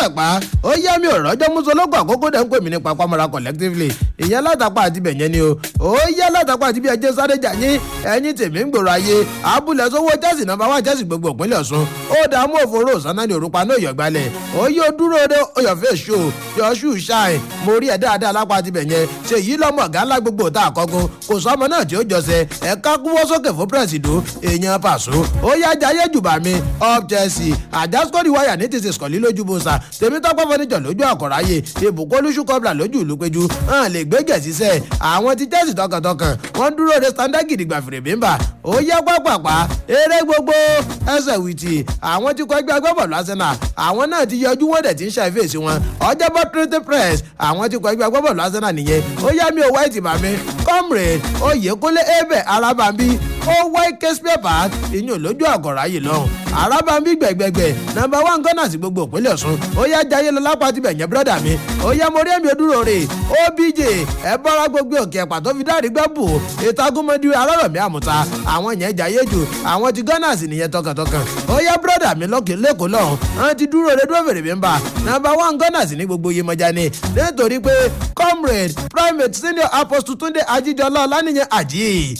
pápápá ó yá mi ò rọ́jọ́ musolókò àkókò dẹ̀ ń pè mí ní papamọ́ra collectively ìyẹn látàpá àti bẹ̀yẹn ni o ó yá látàpá àti bí ẹjẹ́ sáré jà yín ẹ̀yin tèmi ń gbòòrò ayé abúlé sówó chelsea nọ́mbà wá chelsea gbogbo ìpínlẹ̀ ọ̀ṣun ó dààmú òfurufú sanani òrùpa náà yọ̀ gbalẹ̀ ó yóò dúró de oyọ̀fẹ́ ṣó yọ̀ṣù ṣáì mo rí ẹ̀ dáadáa lápá àti bẹ̀yẹn ṣe yí lọ́mọ ọ̀gá ńlá gbogbo tá àkọ́gun kò sọ́mọ náà tí ó jọsẹ̀ ẹ̀ka kúwọ́ sókè fún pírẹ̀sìdò èèyàn pàṣọ ó yá jayé jùbà mi up chelsea àjàsíkòrì wáyà ní ti sèṣkọ̀lì lójú bọ́sà tèmi tọ́pọ̀ fọ́nìjọ lójú àkọ́ráyè ìbùkún olúṣù kọ́bla lójú ìlú péjú hàn lè gbé gẹ̀ẹ́sì sẹ́ àwọn ti chelsea tọkàntọkàn wọ́n dúró de standard gidigba fèrè bímbà ó yẹ pápápá eré gbogbo ẹsẹ̀ wìtì àwọn ti kọ́ ẹgbẹ́ agbábọ̀lù arsenal àwọn náà ti yọjú wọ́n dẹ̀ ti ń ṣàìfèsì wọn ọjọ́bọ̀ trinity press àwọn ti kọ́ ẹgbẹ́ agbábọ̀lù arsenal nìyẹn ó yá mi ò wá ìtìmọ̀ mi comrade oyèkúnlé ebe arábàmbí ó wá ike spare part ìyún lójú àgọ̀rọ̀ ayé lọ́hùn arábàmbí gbẹ̀gbẹ̀gbẹ̀ nọmba one gunners gbogbo ìpínlẹ̀ ọ̀ṣun ó yá jayé lọ lápá tibẹ̀ yẹn bírọ́dà mi ó yá mo rí èmi òdúró rè obj ẹ bọ́ra gbogbo òkè ẹ̀pà tó fi dárí gbẹ́ bù ìtagúnmọ́dé arárọ̀mí àmúta àwọn yẹn jayé jù àwọn ti gunners nìyẹn tọkàntọkàn ó yá bírọ́dà mi lọ́kè lẹ́kọ̀ọ́ lọ́hùn àwọn ti dúró rè dúró fèrè mi ń bà nọmba one gunners ní gbogbo iyemọja ni nítorí pé comrade primate senior apostle túnde ajíjọlá ọlánìyẹn àjíì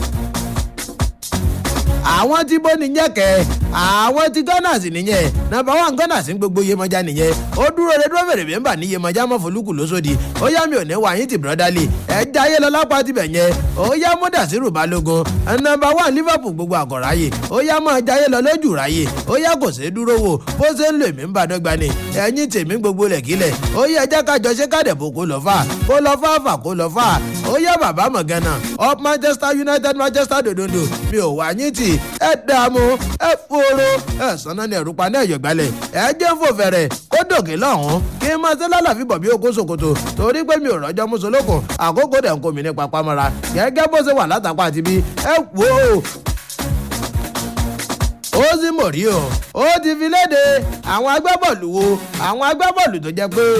àwọn tí bó nìyẹn kẹ àwọn tí gunners nìyẹn nàbà wà gunners ń gbogbo iyemọja nìyẹn ó dúró de dúró fèrè bímbà ní iyemọja mọ folúkù lóṣòdì ó yá mi ò ní wàyín ti brọdálì ẹ jáyé lọ lápá tibẹ̀ yẹn ó yá mọ́dàsírù balógun nàbà wà liverpool gbogbo àgọ̀ráyè ó yá mọ́ jáyé lọ lójú ráyè ó yá kò sí dúró wò bó ṣe ń lò mí ń bá dọ́gba ni ẹ̀yìn tèmi gbogbo lẹ̀kílẹ̀ ó yá ẹjẹ́ kájọ ṣe kádẹ̀bò kó lọ fà kó lọ fà fà kó lọ fà ó yá bàbá mọ̀gánà up manchester united manchester dòdòdò mi ò wàyín tì ẹ dààmú ẹ fòrò ẹ sanná ní ẹrù paná ẹyọ gbalẹ ẹ jẹ ń fò fẹrẹ kó dòkè lọhùnún kí n máa ṣe lálàfi bọ̀ bí okó sokoto torí pé mi ò rọjọ́ mùsùlùkùn àkókò dẹ̀ ń kó mi ní papamọ́ra gẹ́gẹ́ bó ṣe wà látàpá àti bí ẹ wò ó ó sì mọ̀ rí o ó ti fi léde àwọn agbábọ́ọ̀lù wo àwọn agbábọ́ọ̀lù tó jẹ́ pé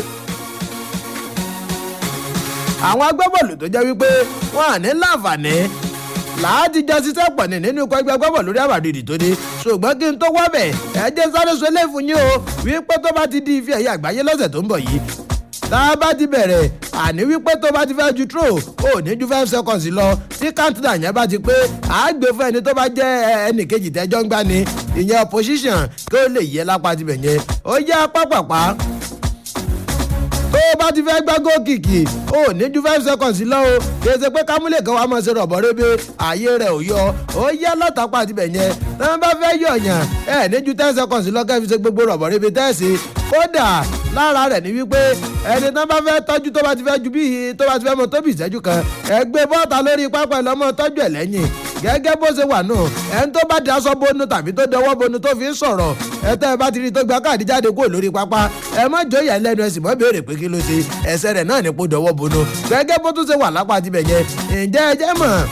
àwọn agbábọ́ọ̀lù tó jẹ́ wípé wọ́n à ní láǹfààní láti jọ ṣiṣẹ́ pọ̀ ní nínú ikọ̀ ẹgbẹ́ gbọ́bọ̀ lórí àbàdìdì tó dé ṣùgbọ́n kí n tó wọ́ bẹ̀ ẹ jẹ́ sáré sọ ilé fún yín o wípé tó bá ti di ife ẹ̀yà àgbáyé lọ́sẹ̀ tó ń bọ̀ yìí tá a bá ti bẹ̀rẹ̀ àní wípé tó bá ti fẹ́ ju tro ò ní ju five seconds lọ tí countdown yẹn bá ti pé àágbé fún ẹni tó bá jẹ́ ẹnì kejì tẹ́jọ́ ń gbá ni ìyẹn opposition kí ó lè yẹ lápá tibẹ̀ yẹn ó yẹ pápápá tó bá ti fẹ́ gbá gókìkì ó ní ju five seconds lọ o kì í ṣe pé kámúlẹ̀ kan wàá máa ṣe rọ̀bọ̀ rébé ààyè rẹ̀ ò yọ ó yẹ látàpá àti bẹ̀yẹn tí wọ́n bá fẹ́ yọ̀yàn ẹ̀ ní ju ten seconds lọ kẹ́ fi ṣe gbogbo rọ̀bọ̀ rébé tẹ́sí kódà lára rẹ̀ ní wípé ẹni tí wọ́n bá fẹ́ tọ́jú tó bá ti fẹ́ ju bí tó bá ti fẹ́ mọ tóbi ìṣẹ́jú kan ẹ gbé bọ́ọ̀tà lórí pápá ẹ̀ lọ́mọ tọ́jú ẹ̀ lẹ́yìn gẹ́gẹ́ bó ṣe wà náà ẹni tó bá daṣọ bonu tàbí tó dọwọ́ bonu tó fi ń sọ̀rọ̀ ẹ tẹ́ ẹ bá ti rí tó gba káàdì jáde kúrò lórí pápá ẹ má jọyà lẹ́nu ẹ sì mọ́ béèrè pé kí ló ṣe ẹsẹ̀ rẹ̀ náà ní kó dọwọ́ bonu gẹ́gẹ́ bó tún ṣe wà lápá tibẹ̀ yẹn ǹjẹ́ ẹ jẹ́ mọ̀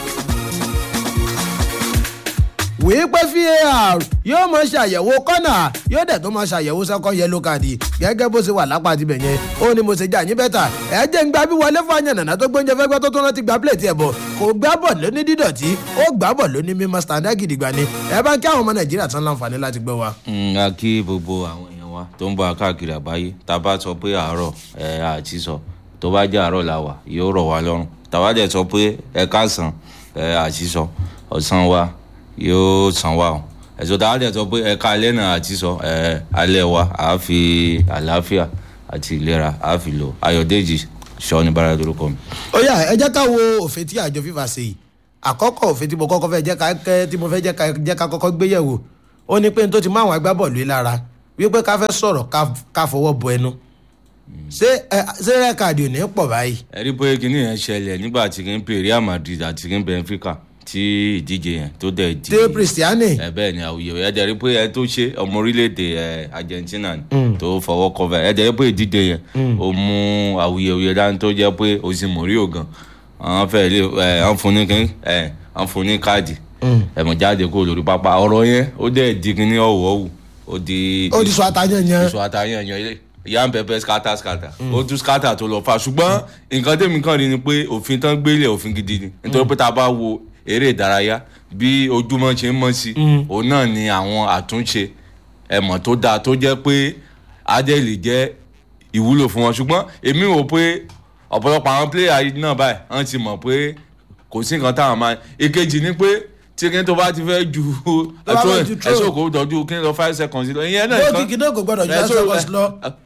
wíí pé var yóò mọ ṣàyẹ̀wò kọ́nà yóò dẹ̀ tó mọ ṣàyẹ̀wò sẹ́kọ̀ yẹlò káàdì gẹ́gẹ́ bó ṣe wà lápá tibẹ̀ yẹn ó ní mo ṣe jà yín bẹ́tà ẹ jẹ́ ń gba bí wọlé fún àyànnà tó gbóúnjẹ fẹ́gbẹ́ tó tó rántí gba plẹ̀tì ẹ̀ bọ̀ kò gbá bọ̀ lóní dídọ̀tí ó gbá bọ̀ lóní mímọ́ standard gidigba ni ẹ bá ń kí àwọn ọmọ nàìjíríà tán láǹfààní láti gbọ́ wa. a kí gbogbo àwọn èèyàn wa tó ń bọ̀ káàkiri àgbáyé tá a bá sọ pé àárọ̀ ẹ̀ àti sọ tó bá jẹ́ àárọ̀ la wà yóò rọ̀ wá lọ́rùn tàwa dẹ̀ sọ pé ẹ káàsán ẹ̀ àti sọ ọ̀sán wa yóò sàn wá o ẹ̀sọ́ tá a dẹ̀ sọ pé ẹ̀ka alẹ́ náà àti sọ ẹ̀ alẹ́ wa à á fi àlàáfíà àti ìlera à á fi lò ayọ̀dèjì sọ ní bára lórúkọ mi. ó yá ẹ jẹ́ ká wo òfin tí àjọ fífa ṣe yìí àkọ́kọ́ òfin tí mo kọ́kọ́ fẹ́ jẹ́ ká kẹ́ tí mo fẹ́ jẹ́ ká jẹ́ ká kọ́kọ́ gbé yẹ̀wò ó ní pé n tó ti mú àwọn agbábọ́ọ̀lù yìí lára wípé ká fẹ́ sọ̀rọ̀ ká fọwọ́ bọ ẹnu ṣé ẹ ṣé rẹ́kàdì ò ní pọ̀ báyìí. ẹ rí pé kinní yẹn ṣẹlẹ̀ nígbà tí kì í pè Real Madrid àti kì í Benfica tí ìdíje yẹn tó dẹ̀ di. dé Cristiane. ẹ bẹ́ẹ̀ ni àwùjọ ẹ dẹ̀ rí pé ẹ tó ṣe ọmọ orílẹ̀-èdè ẹ Argentina tó fọwọ́ kọfẹ́ ẹ dẹ̀ rí pé ìdíje yẹn ó mú àwùyẹ̀wùyẹ̀ dání tó jẹ́ pé o sì mọ̀ rí ògàn àwọn fẹ́ lè ẹ àwọn fún ní kín ẹ àwọn fún ní káàdì ẹ̀mọ̀ jáde kó lórí pápá ọ̀rọ̀ yẹn ó dẹ̀ di kíní ọ̀wọ́wù ó di. ó di sọ àtàyàn yẹn. sọ àtàyàn yẹn yan pẹpẹ skata skata ó tún skata tó lọ fa ṣùgbọ́n nǹkan tẹ̀mí kan rí ni pé òfin tán gbélé òfin gidi ni nítorí pé tá a bá wo eré ìdárayá bí ojúmọ́ ṣe ń mọ́ sí òun náà ni àwọn àtúnṣe ẹ̀mọ̀ tó dáa tó jẹ́ pé adé lè jẹ́ ìwúlò fún wọn ṣùgbọ́n èmi wò pé ọ̀pọ̀lọpọ̀ àwọn pléyà yìí náà báyìí wọ́n ti mọ̀ pé kò sí nǹkan táwọn máa èkejì ni pé tí kí n tó bá ti fẹ́ ju Tó bá fẹ́ ju throw. ẹ̀ṣọ́ kò dọ̀jú kí n lọ five seconds lọ ìyẹn náà bó nǹkan- kìkì náà kò gbọdọ̀ ju ẹ, ten so, seconds ẹ, lọ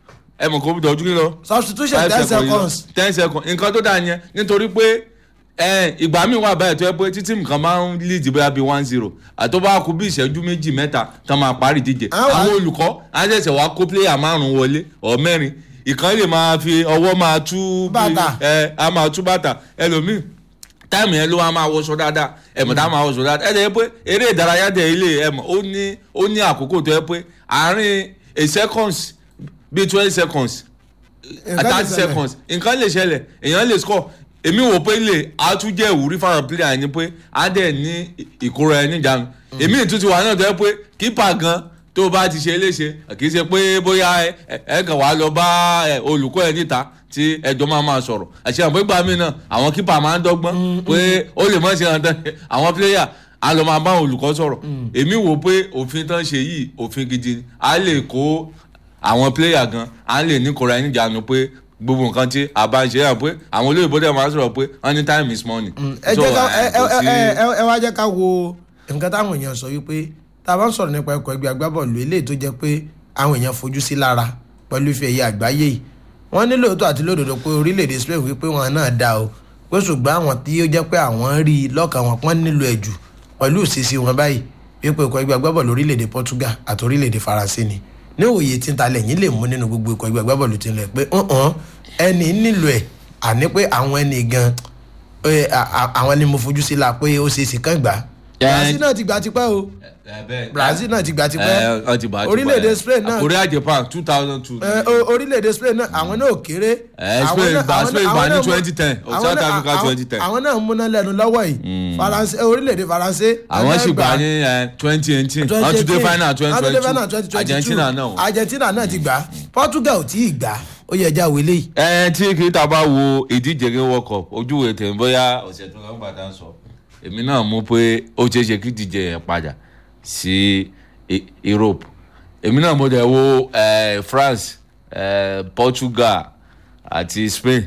ẹ mọ̀ kó dọ̀jú kí n lọ substitution five ten seconds seconds. lọ. ten seconds nǹkan tó dáa yẹn nítorí pé ẹ, ìgbà míì wà báyìí tó yẹ pé títí nǹkan máa ń lead bóyá bíi one zero àti bá kú bí ìṣẹ́jú méjì mẹ́ta tán máa parí ìdíje Àwọn- àwọn olùkọ́ á ṣẹ̀ṣẹ̀ wá kó player márùn-ún wọlé ọ̀ mẹ́rin ìkan lè máa fi ọwọ́ máa tú bí- Bàtà. ẹ á máa tú bàtà ẹlòmíì táìmù yẹn ló wá máa wọṣọ dáadáa ẹ̀mọ̀ tá a máa wọṣọ dáadáa ẹ̀ dẹ̀ pé eré ìdárayá dẹ̀ ilé ẹ̀mọ̀ ó ní ó ní àkókò tó yẹ pé àárín a seconds bíi twenty seconds Nǹkan lè thirty ṣẹlẹ̀. seconds nǹkan lè ṣẹlẹ̀ èèyàn lè score èmi wò pé lè á tún jẹ́ ìwúrí fáwọn player ni pé á dẹ̀ ní ìkóra ẹni jánu èmi ìtún ti wà náà tó yẹ pé kípa gan tó bá ti ṣe léṣe kì í ṣe pé bóyá ẹ- ẹ ẹ kàn wá lọ bá ẹ, olùkọ́ ẹ níta tí ẹjọ́ máa máa sọ̀rọ̀ àṣẹ àwọn ìgbà mi náà àwọn kípa máa ń dọ́gbọ́n pé ó lè mọ̀ ṣe hàn tán àwọn player á lọ máa bá àwọn olùkọ́ sọ̀rọ̀ èmi wò pé òfin tán ṣe yìí òfin gidi ni á lè kó àwọn player gan à ń lè ní kóra ẹni jánu pé gbogbo nǹkan tí a bá ń ṣe yàn pé àwọn olóyìnbó dẹ̀ máa ń sọ̀rọ̀ pé any time is money. ẹ So, jẹ́ ká eh, ẹ kò ẹ sí- ẹ ẹ ẹ wá jẹ́ ká wo nǹkan táwọn èèyàn sọ wípé tá a bá ń sọ̀rọ̀ nípa ẹ̀kọ́ ẹgbẹ́ agbábọ́ọ̀lù eléyìí tó jẹ́ pé àwọn èèyàn fojú sí lára pẹ̀lú ife ẹ̀yẹ àgbáyé yìí wọ́n ní lóòótọ́ àti lódodo pé orílẹ̀-èdè Spain wípé wọn náà dá o pé ṣùgbọ́n àwọn tí ó jẹ́ pé àwọn rí i lọ́kàn wọn pọ́n nílò ẹ̀jù pẹ̀lú ìṣesí wọn báyìí wípé ẹ̀kọ́ ẹgbẹ́ agbábọ́ọ̀lù orílẹ̀-èdè Portugal àti orílẹ̀-èdè Faransé ni ní òye tí ń ta lẹ́yìn lè mú nínú gbogbo ẹ̀kọ́ ẹgbẹ́ agbábọ́ọ̀lù tí ń lẹ̀ pé hàn ẹni nílò ẹ̀ àní pé àwọn ẹni gan ẹ, à- à- àwọn ni mo fojú sí la pé ó ṣe é sì kàn gbà Brazil náà ti gbà tipẹ́ o Eh, bẹ́ẹ̀- Brazil náà ti gbà Eh, tipẹ́ wọ́n ti gbà tipẹ́. orílẹ̀-èdè Spain náà Korea Japan two thousand two. ẹ, o- orílẹ̀-èdè Spain náà àwọn náà ò kéré. Eh, Àwọn Spain náà- gbà- àwọn Spain náà- gbà àwọn ní náà mú- 2010, àwọn South náà- Africa àwọn- 2010. àwọn náà ń múná lẹ́nu lọ́wọ́ yìí Faransé orílẹ̀-èdè Faransé. àwọn sì náà gbà ní twenty eighteen wọ́n tún dé final twenty twenty two Argentina náà. Argentina náà ti gbà Portugal ò tí ì gbà ó yẹ ẹja wele yìí. ẹ tí kì í ta bá wo ìdíje ní world cup ojúwe tèmi bóyá ọ̀sẹ̀ tó lọ́n gbàdá ń sọ èmi náà mú pé ó ṣeé ṣe kí ìdíje yẹn padà sí E- Europe èmi náà mo dẹ̀ wo eh, France eh, Portugal àti Spain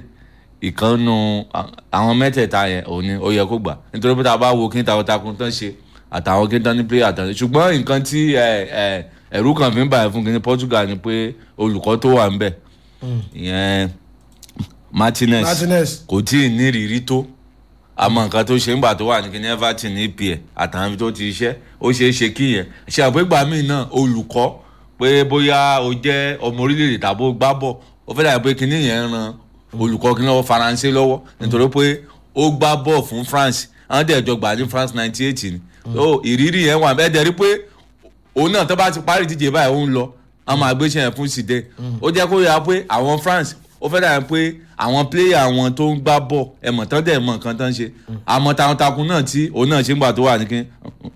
ìkànnù à- àwọn mẹ́tẹ̀ẹ̀ta yẹn òun ni ó yẹ kó gbà nítorí pé tá a bá wo kí n takuntakun tán ṣe àtàwọn kí n tán ní player tán ṣùgbọ́n nǹkan tí eh, eh, ẹ̀rú kan fi ń bàyẹ̀ fún kí ní Portugal ni pé olùkọ́ tó wà ń bẹ̀ ìyẹn Martinez Martinez. kò tí ì ní ìrírí tó àmọ́ nǹkan tó ṣe ń gbà tó wà ní kíní Everton ní EPL àtàwọn ibi tó ti ṣiṣẹ́ ó ṣeé ṣe kí yẹn ṣe àpégbà míì náà olùkọ́ pé bóyá o jẹ́ ọmọ orílẹ̀-èdè tàbí o gbá bọ̀ ó fẹ́ dàbí pé kíní yẹn ran olùkọ́ kíní lọ́wọ́ Faransé lọ́wọ́ nítorí pé ó gbá bọ̀ fún France àwọn dẹ̀ jọ gbà ní France ninety eight ni so ìrírí yẹn wà bẹ́ẹ̀ dẹ̀ rí pé òun náà tó bá ti parí ìdíje báyìí ó ń lọ àwọn máa gbéṣẹ́ yẹn fún sídẹ̀ ó jẹ́ kó yà pé àwọn France ó fẹ́ dàbí pé àwọn pléyà wọn tó ń gbá bọ̀ ẹ̀mọ̀ tán dẹ̀ mọ̀ nǹkan tán ṣe àmọ́ takuntakun náà tí òun náà ṣe ń gbà tó wà ní kí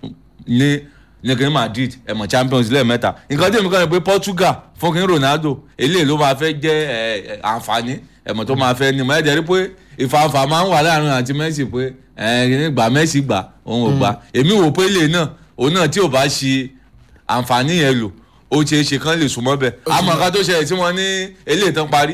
ní ní kí ní Madrid ẹ̀mọ̀ Champions lẹ́ẹ̀mẹ́ta nǹkan tí èmi kàn ní pé Portugal fún kí ní Ronaldo eléyìí ló máa fẹ́ jẹ́ ẹ̀, ẹ̀, àǹfààní ẹ̀mọ̀ tó máa fẹ́ ní mọ̀ ẹ̀ jẹ́ rí pé ìfàǹfà máa ń wà láàrin àti Messi pé ẹ̀ kí ní gbà Messi gbà òun ò gbà èmi wò pé lè náà òun náà tí ò bá ṣe àǹfààní yẹn lò ó ṣeé ṣe kán lè súnmọ́ bẹ́ẹ̀ àmọ́ nǹkan tó ṣẹlẹ̀ tí wọ́n ní eléyìí tán parí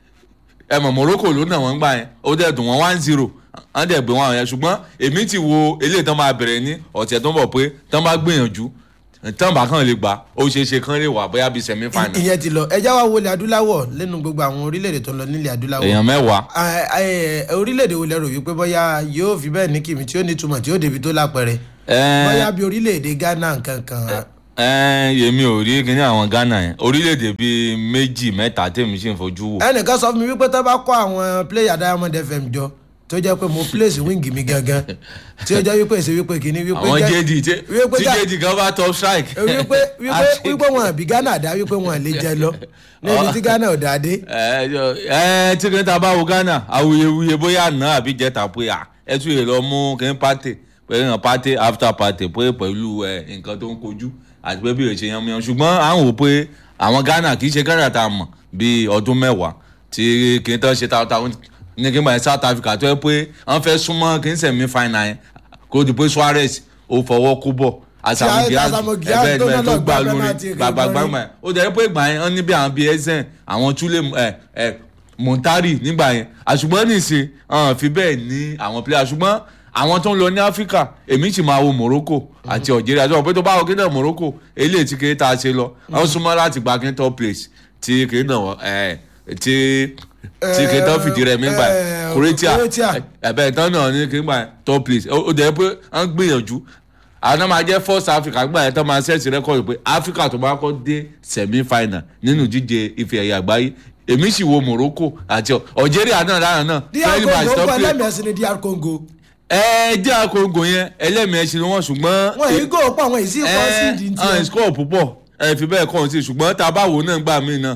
ẹ mọ̀ Morocco ló nà wọ́n gbà yẹn ó dẹ̀ dùn wọ́n one zero wọ́n dẹ̀ gbé wọn yẹn ṣùgbọ́n èmi ti wo eléyìí tán máa bẹ̀rẹ̀ ní ọ̀sẹ̀ tó ń bọ̀ pé tán bá gbìyànjú tán bá kàn lè gbà ó ṣeé ṣe kán lè wà bóyá bíi semi final ìyẹn ti lọ ẹja wa wọlé adúláwọ̀ lẹ́nu gbogbo àwọn orílẹ̀-èdè tó ń lọ nílẹ̀ adúláwọ̀. èèyàn mẹ́wàá Ah, eh, orílẹ̀-èdè wo lẹ rò wípé bóyá yóò fi bẹ́ẹ̀ ní kìmí tí ó ní túmọ̀ tí ó débi tó lápẹ̀rẹ̀ Ẹ́ẹ́. bóyá bí orílẹ̀-èdè Ghana nǹkan kan ẹ yèmi ò rí kíní àwọn Ghana yẹn orílẹ̀-èdè bíi méjì mẹ́ta tèmi sì ń fojú wò ẹnìkan sọ fún mi wípé tó bá kó àwọn player Diamond FM jọ tó jẹ́ pé mo place wing mi gangan tí ó jẹ́ wípé ṣe wípé kìíní wípé àwọn jẹ́- JD tí wípé tí Ga- JD kan bá top strike. wípé wípé Àti- wípé wọn àbí Ghana dá wípé wọn lè jẹ lọ níbi tí Ghana ò dá dé. ẹ ẹ tí kìí ta bá wo Ghana awuyewuye bóyá àná àbí jẹta pé à ẹ tún lè lọ mú kìí pàtẹ pẹ̀lú ìrìn pàtẹ after pàtẹ pé pẹ̀lú ẹ nǹkan tó ń kojú àti pé bí o ṣe yan miyan ṣùgbọ́n à ń wò pé àwọn Ghana kì í ṣe Ghana tá a mọ̀ bíi ọdún mẹ́wàá tí kìí tán ṣe táwọn ní kí n bá yẹn South Africa tó yẹ pé wọ́n fẹ́ súnmọ́ kìí sẹ̀mí final yẹn kó di pé Suarez ó fọwọ́ kó bọ̀ Asamu Tí Gyan Asamu Gyan ẹgbẹ́ tó náà ẹgbẹ́ tó lọ gbà gbá lórí penalty gbàgbà kan gbàgbà yẹn ó jẹ́ pé ìgbà yẹn wọ́n ní bí àwọn bíi ẹ̀sẹ̀ àwọn túlẹ̀ ẹ̀ ẹ̀ Montari nígbà yẹn àṣùgbọ́n nìṣe hàn fi bẹ́ẹ̀ ní àwọn player ṣùgbọ́n àwọn tó ń lọ ní Áfíríkà èmi sì máa wo Morocco àti Algeria sọ pé tó bá wọ kíndà Morocco eléyìí tí kìí tá a ṣe lọ wọ́n súnmọ́ láti gba kíntàn place tí kìí náà ẹ̀ tí tí kìí tán fìdí rẹ̀ mí gbà Eh, Croatia Croatia. ẹ̀bẹ̀ tán náà ní kìí gbà top place ó ó jẹ́ pé wọ́n gbìyànjú àwọn náà máa jẹ́ first Africa gbà yẹn tán máa ṣẹ́ẹ̀sì rẹ́kọ̀dù pé Africa tó bá kọ́ dé semi final nínú jíje ife ẹ̀yẹ àgbáyé èmi sì wo Morocco àti Algeria náà lára náà dr Very bad congo stop kọ play. ẹlẹ́mìí ẹ̀sìn ni dr congo ẹ jẹ́ àkóńgò yẹn ẹlẹ́mìí ẹ̀sìn ni wọ́n ṣùgbọ́n wọn èyí gò pọ̀ àwọn èyí sì kọ́ sí ìdí ẹ ẹ tiẹ̀ score púpọ̀ ẹ fi bẹ́ẹ̀ kọ́ ọ́n sí ṣùgbọ́n tá a bá wò náà gbà mí náà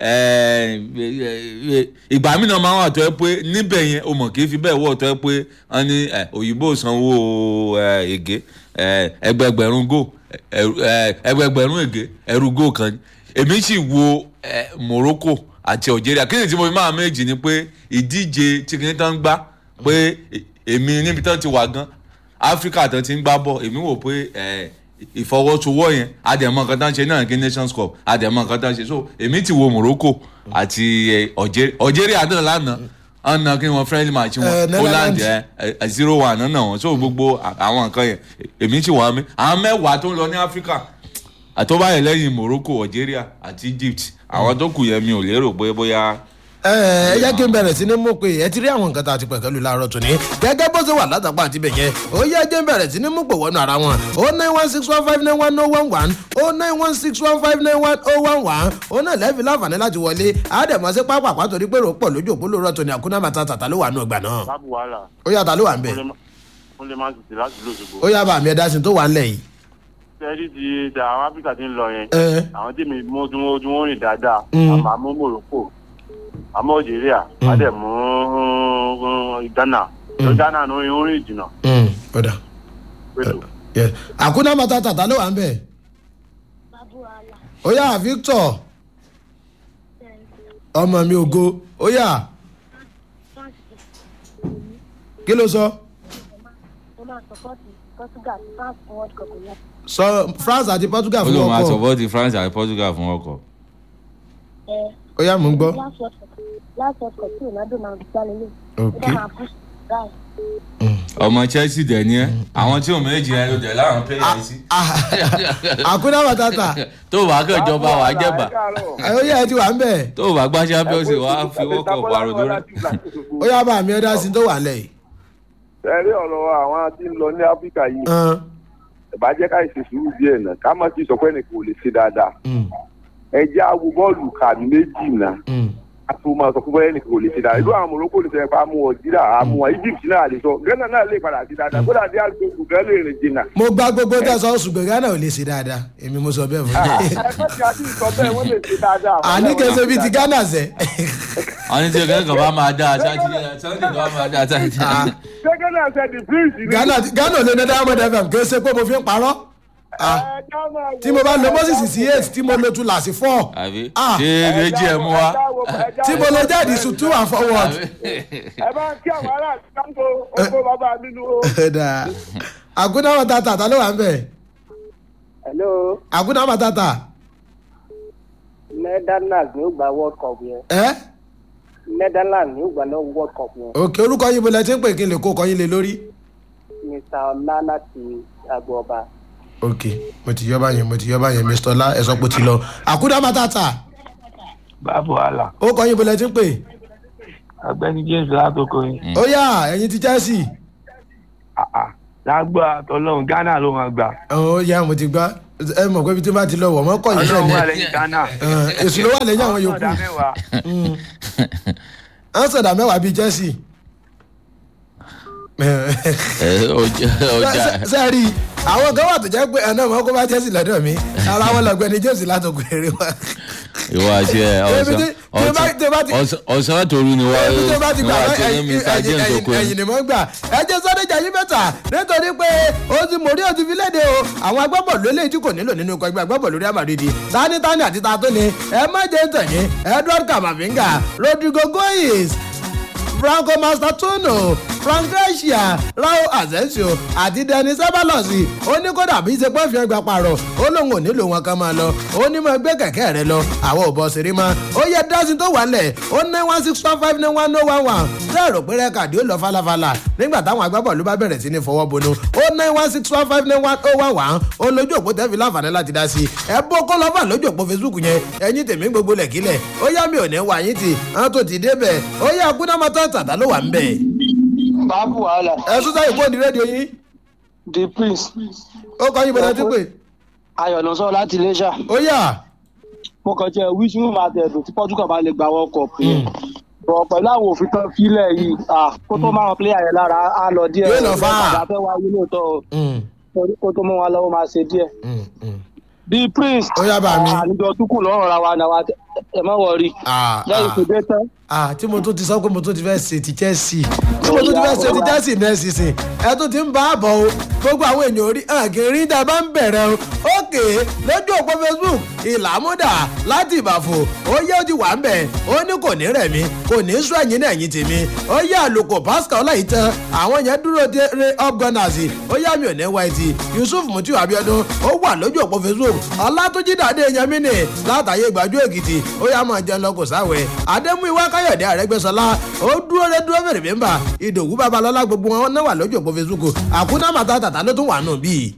ẹ ẹ, ìgbà mí náà máa wà tó ẹ pé níbẹ̀ yẹn o mọ̀ kì í fi bẹ́ẹ̀ wọ̀ tó ẹ pé wọ́n ní ẹ, òyìnbó sanwó ẹ, ègé ẹ, ẹgbẹgbẹ̀rún gò ẹ, ẹ, ẹgbẹgbẹ̀rún ègé ẹrú gò kan ni. èmi sì wo ẹ, Morocco àti Algeria kí ni tí mo fi máa méjì ni pé ìdíje tí kìíní tán ń gbá pé èmi níbi tán ti wà gan áfíríkà tán ti ń gbá bọ̀ èmi wò pé ẹ, ìfọwọ́sowọ́ yẹn àdèmọ̀ nǹkan tán ṣe náà kí nations cup àdèmọ̀ nǹkan tán ṣe so èmi ti wo Morocco àti ẹ, Algeria Algeria náà lánàá ọ̀nà kí wọ́n friendly match Eh, wọn Poland Netherlands. ẹ ẹ, zero one náà náà wọn so gbogbo à- àwọn nǹkan yẹn èmi ti wà mí àwọn mẹ́wàá tó ń lọ ní áfíríkà àtọ́báyé lẹ́yìn Morocco Algeria àti Egypt àwọn tó kù yẹn mi ò lérò pé bóyá ẹ ẹ jẹ́ kí n bẹ̀rẹ̀ sí ní mú pé ẹ ti rí àwọn nǹkan tá a ti pẹ̀kẹ́ lù láàárọ̀ tòní gẹ́gẹ́ bó ṣe wà látàpá àti bẹ̀yẹn ó yẹ jẹ́ n bẹ̀rẹ̀ sí ní mú pò wọnú ara wọn ó nine one six one five nine one oh one one ó nine one six one five nine one oh one one ó náà lẹ́ẹ̀fì láǹfààní láti wọlé àdèmọ̀ sí pápá pàtó rí pé rò pọ̀ lójú òpó lóòrọ̀ tòní àkúnná màtá tàtà ló wà nù ọgbà náà bábù wàhálà ó yàtà ló wà ń bẹ̀ ó lè máa tètè láti lóṣogbo. ó yà bá mi ẹ̀dá sí tó wà ń lẹ̀ yìí. sẹ́ẹ̀rì ti da àwọn áfíríkà ti ń lọ yẹn ẹ àwọn tí mi mú tí wọ́n tí wọ́n rìn dáadáa Mm. àmọ́ àmú Morocco àmọ́ Algeria wọ́n dẹ̀ mú Ghana tó Ghana ní orin orin ìjìnà ẹ ọ̀dà pẹ̀lú. Yes. àkúnná màtá tàtà ló wà ń bẹ̀ Babuala. ó yà Victor ọmọ mi ògo ó yà kí ló sọ. Mo máa sọ̀pọ̀tì Portugal àti France fún World Cup yẹn. sọ France àti Portugal ó fún lóun máa ọkọ support France àti Portugal fún ọkọ̀. Ẹ ó yà mú ń gbọ́. last World Cup last World Cup tí Ronaldo máa gbá lélẹ̀. Ok. Ó dá máa push guy. ọmọ Chelsea dẹ̀ ni ẹ́ àwọn tí òun méjì yẹn ló dẹ̀ láwọn players sí. àkúnná matata tó o bá kẹjọba wà á jẹba ó yà ẹ ti wà ń bẹ̀ tó o bá gbá champions league wà á fi wọ́kọ̀ pàrọ̀ lórí. ó yà bá mi ẹ̀dá sí tó wà lẹ̀ yìí. ẹ̀rí ọ̀rọ̀ àwọn tí ń lọ ní áfíríkà yìí Hàn, ìbàjẹ́ ká ìṣe sùúrù díẹ̀ náà ká má ti sọ pé ẹnìkan ò lè ṣe dáadáa mm, ẹ jẹ́ àwo bọ́ọ̀lù kàmí méjì náà mm. a tó máa sọ pé ẹnìkan ò lè ṣe dáadáa ìlú àwọn Morocco ní sẹ́yìn pa amú ọ̀jíríà amú wọn Egypt náà lè sọ Ghana náà lè padà sí dáadáa kódà dé àgbègbè gan lè rìn jìnnà. mo gba gbogbo tẹ̀sán ṣùgbọ́n Ghana ò lè ṣe dáadáa èmi mo sọ bẹ́ẹ̀ fún mi. ẹgbẹ́ tí a ti sọ bẹ́ẹ̀ wọ́n lè ṣe dáadáa. àní kẹsẹ̀ bíi ti Ghana sẹ́. àwọn ní tí ọkàn kan bá máa dá àtàtì sunday kan bá máa dá àtàtì. gẹ́gẹ́ náà ṣe the prince ni. Ghana Ghana ò lè ní Diamond FM kì í ṣe pé mo fi ń parọ́. Ah, Ẹ já máa wo- tí mo bá lo Moses sí eight tí mo lo tu làsí four àbí Ah. ṣé méjì ẹ̀ mú wa. Ẹ já wo- ẹ já tí mo wo- lo jáde sùn two and forward. ẹ bá ń kí àwọn ará àtúntò oko bàbá mi nu o. Ẹ̀dá. àkúnná matata ta ló wà ń bẹ̀ hello àkúnná matata netherlands ni ó gba world cup yẹn ẹ́ netherlands ni ó gba náà world cup yẹn òkè orúkọ yín mo lẹ ti ń pè kí n lè kó kọyín lé lórí. mr ọlá láti agbọọba ok mo ti yọ báyẹn mo ti yọ báyẹn mr ọlá ẹ sọ pé ó ti lọ àkúdà matata báàbò àlà ó kọ yín bọlẹ tí ń pè ọ̀gbẹ́ni james látòkò yìí ó yá ẹ̀yin ti chelsea àà lágbó àtọlọ́run ghana ló máa gbà ó yá mo ti gbá ẹ mọ̀ pé ibi tí n bá ti lọ wọ̀ mọ́ kọ́ yìí ọlọ́run wà sẹ́ni lẹ́yìn ghana èsù ló wà lẹ́yìn àwọn yòókù ọ̀dà mẹ́wàá à ń sọ̀dà mẹ́wàá bíi chelsea ọjà sẹ́ẹ̀rì àwọn kan wà tó jẹ́ pé ẹ̀nà ọmọ kó bá chelsea lọ́dọ̀ mi ara wọn lọ́gbẹ́ni james látòkù eré wa ìwọ àti ẹ Ebi tí- tí o bá- tí o bá ti- ọsàn ọsàn toru ni wọ́n ẹbí tó bá ti ni gbà wọ́n wọ́n àti ní ẹyin mr james ẹyin okoye. ẹyin ni mo ń gbà ẹ jẹ́ sọ́dẹ̀jà yín mẹ́ta nítorí pé ó ti mòrí ó ti fi léde o àwọn agbábọ̀lù eléyìí tí kò nílò nínú ikọ̀ ẹgbẹ́ agbábọ̀lù Real Madrid tani tani àti ta tó ni ẹ má jẹ́ tẹ̀yìn Edward Camavinga Rodrigo Goyes Franco Mastratuno frank garcia raul asensio àti denis ceballos ó ní kódà bí ṣe pé fi ẹgbà pààrọ̀ ó lóun ò nílò wọn kan máa lọ ó ní mo gbé kẹ̀kẹ́ rẹ lọ àwọn ò bọ̀ sírí mọ́ ó yẹ dásìn tó wà lẹ̀ ó nine one six one five nine one no one one bẹ́ẹ̀ rò pé rẹ́kàdì ó lọ falafala nígbà táwọn agbábọ̀ọ̀lù bá bẹ̀rẹ̀ sí ní fọwọ́ bonú ó nine one six one five nine one oh one one ó lójú òpó tẹ́ fi láǹfààní láti dá sí i ẹ bó kó lọ́fà lójú òpó facebook yẹn ẹ̀yin tèmi gbogbo lẹ̀kílẹ̀ ó yá mi ò ní wá yín tì àwọn tó ti débẹ̀ ó yá akúnámọ́tò tàtà ló wà ń bẹ̀. báàbù wàhálà ẹ sún sáyé fóònù rédíò yín the prince ó kọ́ yín bọ́lá tí pé ayọ̀ ló ń sọ láti iléṣà ó yà mo kàn jẹ́ wíṣí mú máa tẹ̀dùn tí portugal bá lè gba world cup yẹn bọ̀ pẹ̀lú àwọn òfin tán fílẹ̀ yìí ah, kó tó máa wọn pléyà yẹn lára á lọ díẹ̀ Yóò lọ fà á. ìgbà fẹ́ wáyé lóòótọ́ o torí kó tó mú wa lọ́wọ́ máa ṣe díẹ̀ the prince Ó yá bá mi. àníjọ túkù lọ́rùn ra wa náà wa ẹ má wọrí lẹ́yìn tó dé tán ah tí mo tún ti sọ pé mo tún ti fẹ́ ṣe ti chelsea tí mo tún ti fẹ́ ṣe ti chelsea náà sísìn ẹ tún ti ń bá a bọ̀ o gbogbo àwọn èèyàn orí àgẹ̀rí dá bá ń bẹ̀rẹ̀ o ókè lójú òpó facebook ìlàmúdà láti ìbàfò ó yẹ ó ti wà ń bẹ̀ ó ní kò ní rẹ̀ mí kò ní sún ẹ̀yìn náà ẹ̀yìn tèmi ó yẹ àlùkò pascal ọláyìí tán àwọn yẹn dúró de re up gunners ó yá mi ò ní white yusuf mutiu abiodun ó wà lójú òpó facebook ọlátúnjí dàdé yẹmínì látàyè gbàjú èkìtì ó yá máa jẹun lọ kò sáwẹ adémúìwá káyọ̀dé àrẹ́gbẹ́sọlá ó dúró rẹ dúró fèrè bímbà ìdòwú babalọ́lá gbogbo wọn náà wà lójú òpó facebook àkúná màtàtà ló tún wà nù bíi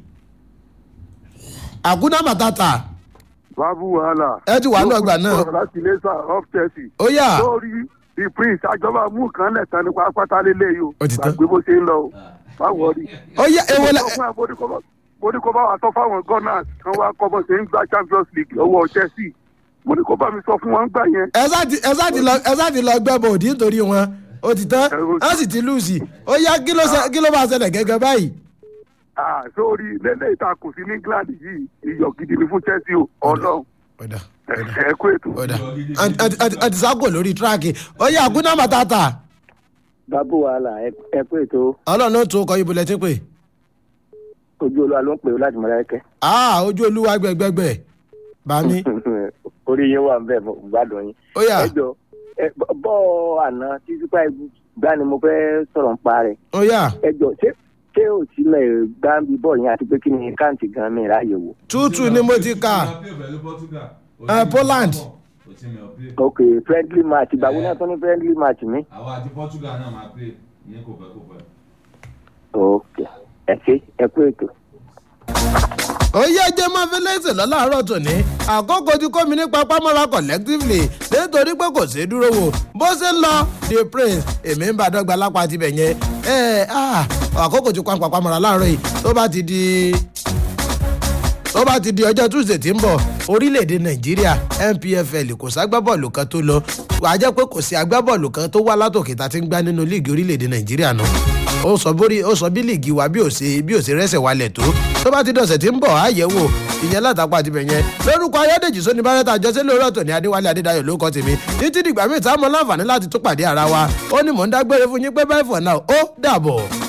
àkúná màtàtà bábú wàhálà. ẹ ti wà ní ọgbà náà. Lókùn sọ̀rọ̀ láti iléṣà off chelsea. ó yà lórí the prince àjọba mú kan lẹ̀ tán nípa pátá lélẹ̀ yìí o. Ó ti tán. gbàgbé bó ṣe ń lọ o. báwo rí. ó yà èwo lẹ mo ní kó bá wa sọ fáwọn gunners kan wá kọ́ bó ṣe ń gba champions league lọ́wọ́ chelsea. mo ní kó bá mi sọ fún wọn gbà yẹn. ẹ sáà ti ẹ sáà ti lọ ẹ sáà ti lọ gbẹ bòdì nítorí wọn ó ti tán á sì ti lùsì ó yá kí ló ṣe- kí ló máa ṣẹlẹ̀ gẹ́gẹ́ báyìí. Ah, sórí lélẹ̀ ìtakùn sí ní england yìí iyọ̀ gidi ni fún chelsea o ọlọ́run ọ̀dà ẹ ẹ kú ètò. ọ̀dà àti sáàkò lórí tíráàkì ó yà àkúná màtàtà bábù wàhálà ẹ- ẹ kú ètò ọlọ́run ló tó kọ ibo lẹ́tí pé ojú olúwa ló ń pè ó láti mọ̀lẹ́kẹ́. ah ojú olúwa gbẹgbẹgbẹ bàmí orí yín wà ń bẹ̀ mo gbádùn yín. ó yà ẹ jọ ẹ bọ́- bọ́ àná tí super eagles gbá ni mo fẹ́ sọ̀rọ̀ ń pa rẹ̀. ó yà ẹ jọ ṣé ṣé ò sílẹ̀ gbáǹbì bọ̀ yẹn àti pé kí ni káǹtì gan mi ráàyè wò. tútù ni mo ti kà Eh, Poland. ok friendly match ìgbà wo náà tó ní friendly match mi. àwa àti portugal náà máa pè ní kò pẹ́ kò pẹ́. ok ẹ ṣe ẹ kú ètò. ó yẹ jẹ́ máa fi lẹ́sẹ̀ lọ́láàárọ̀ tòní àkókò tí kò mí nípa pámọ́ra collectively nítorí pé kò sí dúró wò bó ṣe ń lọ the prince èmi ń bá dọ́gba lápá tibẹ̀ yẹn ẹ ah, àkókò tí kò ń pa pámọ́ra láàárọ̀ yìí tó bá ti di tó bá ti di ọjọ́ tuesday tí ń bọ̀ orílẹ̀-èdè nàìjíríà npfl kò ságbábọ́ọ̀lù kan tó lọ wàá jẹ́ pé kò sí agbábọ́ọ̀lù kan tó wá látòkè tá a ti ń gbá nínú líìgì orílẹ̀-èdè nàìjíríà náà ó sọ bórí ó sọ bí líìgì wa bí ò ṣe bí ò ṣe rẹ́sẹ̀ wálẹ̀ tó tó bá ti dọ̀sẹ̀ tí ń bọ̀ á yẹ̀ wò ìyẹn látàpá àti bẹ̀yẹn lórúkọ ayọ́dèjì sóni bárẹ́tà àjọṣe lórí ọ̀tọ̀ ní adéwálé adédayọ̀ ló kọ́ tèmi títí dìgbà míì tá a mọ láǹfààní láti tó pàdé ara wa ó ní mò ń dágbére fún yín pé báyìí fọ̀ náà ó dàbọ̀.